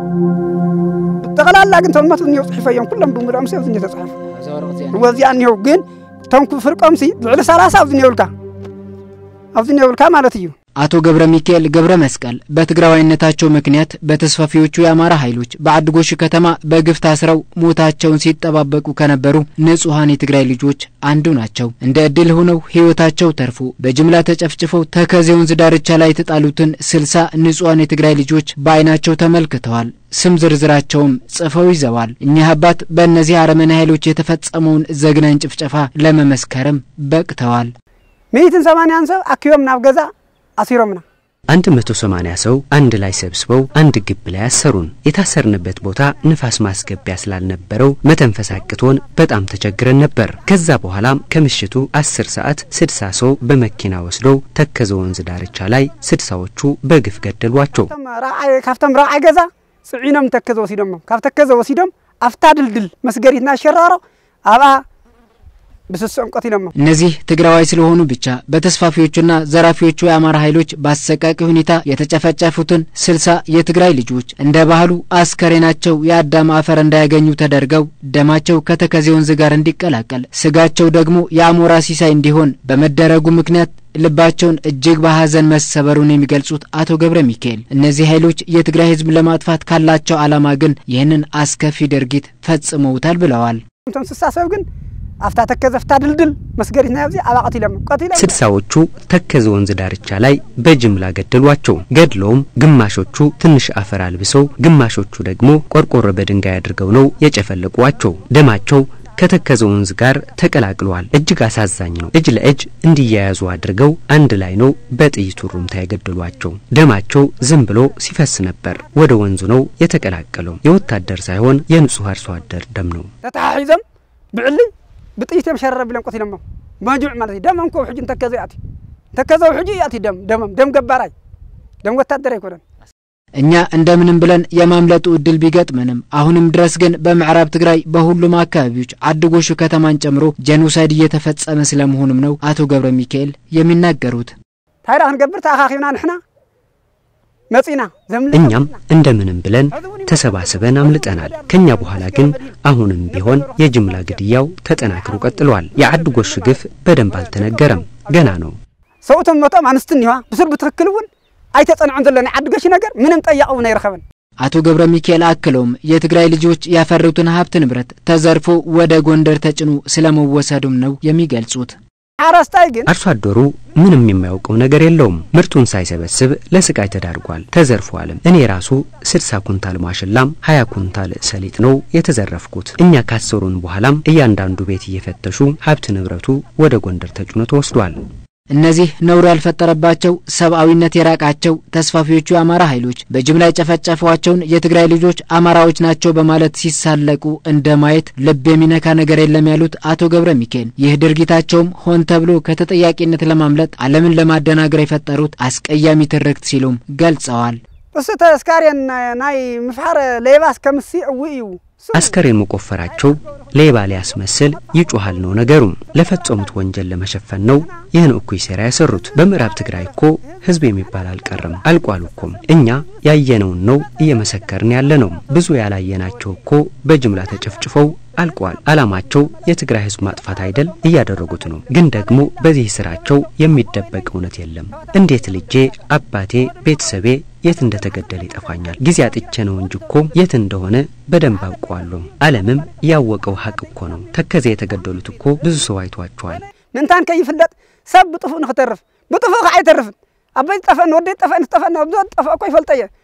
ብጠቕላላ ግን ቶም መት እኒሄው ፅሒፈ እዮም ኩሎም ብምልኦም ሰብ እኒ ተፃሒፉ ወዚኣ እኒሄው ግን ቶም ፍርቆምሲ ልዕሊ ሰላሳ ኣብዚ እኒሄውልካ ኣብዚ እኒሄውልካ ማለት እዩ አቶ ገብረ ሚካኤል ገብረ መስቀል በትግራዋይነታቸው ምክንያት በተስፋፊዎቹ የአማራ ኃይሎች በአድጎሽ ከተማ በግፍ ታስረው ሞታቸውን ሲጠባበቁ ከነበሩ ንጹሐን የትግራይ ልጆች አንዱ ናቸው። እንደ ዕድል ሆነው ሕይወታቸው ተርፎ በጅምላ ተጨፍጭፈው ተከዜ ወንዝ ዳርቻ ላይ የተጣሉትን ስልሳ ንጹሐን የትግራይ ልጆች በዓይናቸው ተመልክተዋል። ስም ዝርዝራቸውም ጽፈው ይዘዋል። እኚህ አባት በእነዚህ አረመኔ ኃይሎች የተፈጸመውን ዘግናኝ ጭፍጨፋ ለመመስከርም በቅተዋል። ሚእትን ሰማንያን ሰብ አኪቦም ናብ ገዛ አሲሮምና አንድ መቶ ሰማንያ ሰው አንድ ላይ ሰብስበው አንድ ግብ ላይ አሰሩን። የታሰርንበት ቦታ ንፋስ ማስገቢያ ስላልነበረው መተንፈስ አቅቶን በጣም ተቸግረን ነበር። ከዛ በኋላም ከምሽቱ አስር ሰዓት ስድሳ ሰው በመኪና ወስደው ተከዘ ወንዝ ዳርቻ ላይ ስድሳዎቹ በግፍ ገደሏቸው። ካብቶም ረብዓይ ገዛ ጽዒኖም ተከዘ ወሲዶም ካብ ተከዘ ወሲዶም አፍታ ድልድል መስገሪትና ሸራሮ ኣብኣ ብስስኦም ቀቲሎም እነዚህ ትግራዋይ ስለሆኑ ብቻ በተስፋፊዎቹና ዘራፊዎቹ የአማራ ኃይሎች በአሰቃቂ ሁኔታ የተጨፈጨፉትን ስልሳ የትግራይ ልጆች እንደ ባህሉ አስከሬናቸው የአዳም አፈር እንዳያገኙ ተደርገው ደማቸው ከተከዜ ወንዝ ጋር እንዲቀላቀል ስጋቸው ደግሞ የአሞራ ሲሳይ እንዲሆን በመደረጉ ምክንያት ልባቸውን እጅግ በሐዘን መሰበሩን የሚገልጹት አቶ ገብረ ሚካኤል እነዚህ ኃይሎች የትግራይ ሕዝብ ለማጥፋት ካላቸው ዓላማ ግን ይህንን አስከፊ ድርጊት ፈጽመውታል ብለዋል። ስሳ ሰብ ግን አፍታ ተከዘ ፍታ ድልድል መስገሪትና ያብዚ አባ ቀቲሎም ቀቲሎም ስድሳዎቹ ተከዘ ወንዝ ዳርቻ ላይ በጅምላ ገደሏቸው። ገድለውም ግማሾቹ ትንሽ አፈር አልብሰው፣ ግማሾቹ ደግሞ ቆርቆሮ በድንጋይ አድርገው ነው የጨፈለቋቸው። ደማቸው ከተከዘ ወንዝ ጋር ተቀላቅሏል። እጅግ አሳዛኝ ነው። እጅ ለእጅ እንዲያያዙ አድርገው አንድ ላይ ነው በጥይት ሩምታ የገደሏቸው። ደማቸው ዝም ብሎ ሲፈስ ነበር። ወደ ወንዙ ነው የተቀላቀለው። የወታደር ሳይሆን የንጹህ አርሶ አደር ደም ነው። ተተሓሒዞም ብዕሊ ብጥይት እዮም ሸረረ ቢሎም ቆቲሎም መጁዕ ማለት እዩ ደሞም ኮ ሕጂ እንተከዘ ኣቲ እንተከዘ ሕጂ ኣቲ ደም ደሞም ደም ገባራይ ደም ወታደር ኣይኮነን እኛ እንደምንም ብለን የማምለጡ እድል ቢገጥመንም አሁንም ድረስ ግን በምዕራብ ትግራይ በሁሉም አካባቢዎች አድጎሹ ከተማን ጨምሮ ጄኖሳይድ እየተፈጸመ ስለመሆኑም ነው አቶ ገብረ ሚካኤል የሚናገሩት። ታይዳ ክንገብር ተኣኻኺብና ንሕና መጺና እኛም እንደምንም ብለን ተሰባስበን አምልጠናል። ከኛ በኋላ ግን አሁንም ቢሆን የጅምላ ግድያው ተጠናክሮ ቀጥሏል። የዓዲ ጎሽ ግፍ በደንብ አልተነገረም፣ ገና ነው። ሰብኡቶም መቶም ኣንስት እኒዋ ብስር ብትክክል እውን ኣይተጸንዑን ዘሎ ናይ ዓዲ ገሽ ነገር ምንም ጠያቅ እውን ኣይረኸበን። አቶ ገብረ ሚካኤል አክለውም የትግራይ ልጆች ያፈሩትን ሀብት ንብረት ተዘርፎ ወደ ጎንደር ተጭኖ ስለመወሰዱም ነው የሚገልጹት። ሓረስታይ ግን አርሶ አደሩ ምንም የማያውቀው ነገር የለውም። ምርቱን ሳይሰበስብ ለስቃይ ተዳርጓል፣ ተዘርፏልም። እኔ ራሱ ስድሳ ኩንታል ማሽላም ሀያ ኩንታል ሰሊጥ ነው የተዘረፍኩት። እኛ ካሰሩን በኋላም እያንዳንዱ ቤት እየፈተሹ ሀብት ንብረቱ ወደ ጎንደር ተጭኖ ተወስዷል። እነዚህ ነውር ያልፈጠረባቸው ሰብአዊነት የራቃቸው ተስፋፊዎቹ የአማራ ኃይሎች በጅምላ የጨፈጨፏቸውን የትግራይ ልጆች አማራዎች ናቸው በማለት ሲሳለቁ እንደ ማየት ልብ የሚነካ ነገር የለም ያሉት አቶ ገብረ ሚካኤል ይህ ድርጊታቸውም ሆን ተብሎ ከተጠያቂነት ለማምለጥ ዓለምን ለማደናገር የፈጠሩት አስቀያሚ ትርክት ሲሉም ገልጸዋል። እሱ ተስካርየን ናይ ምፍሓር ሌባስ ከምሲ እው እዩ አስከሬን መቆፈራቸው ሌባ ሊያስመስል ይጮሃል ነው ነገሩ። ለፈጸሙት ወንጀል ለመሸፈን ነው ይህን እኩይ ሴራ ያሰሩት። በምዕራብ ትግራይ እኮ ህዝብ የሚባል አልቀረም፣ አልቋል እኮም። እኛ ያየነውን ነው እየመሰከርን ያለ ነው። ብዙ ያላየናቸው እኮ በጅምላ ተጨፍጭፈው አልቋል። አላማቸው የትግራይ ህዝብ ማጥፋት አይደል? እያደረጉት ነው። ግን ደግሞ በዚህ ስራቸው የሚደበቅ እውነት የለም። እንዴት ልጄ፣ አባቴ፣ ቤተሰቤ የት እንደተገደለ ይጠፋኛል። ጊዜ አጥቼ ነው እንጂ እኮ የት እንደሆነ በደንብ አውቀዋለሁ። ዓለምም ያወቀው ሀቅ እኮ ነው። ተከዜ የተገደሉት እኮ ብዙ ሰው አይቷቸዋል። ምንታን ከይፍለጥ ሰብ ብጥፉእ ንክተርፍ ብጥፉእ ከዓ ኣይተርፍን ኣበይ ጠፈአን ወደይ ጠፈአን ጠፈአን ብዙ ጠፈአ እኮ ይፈልጠ እየ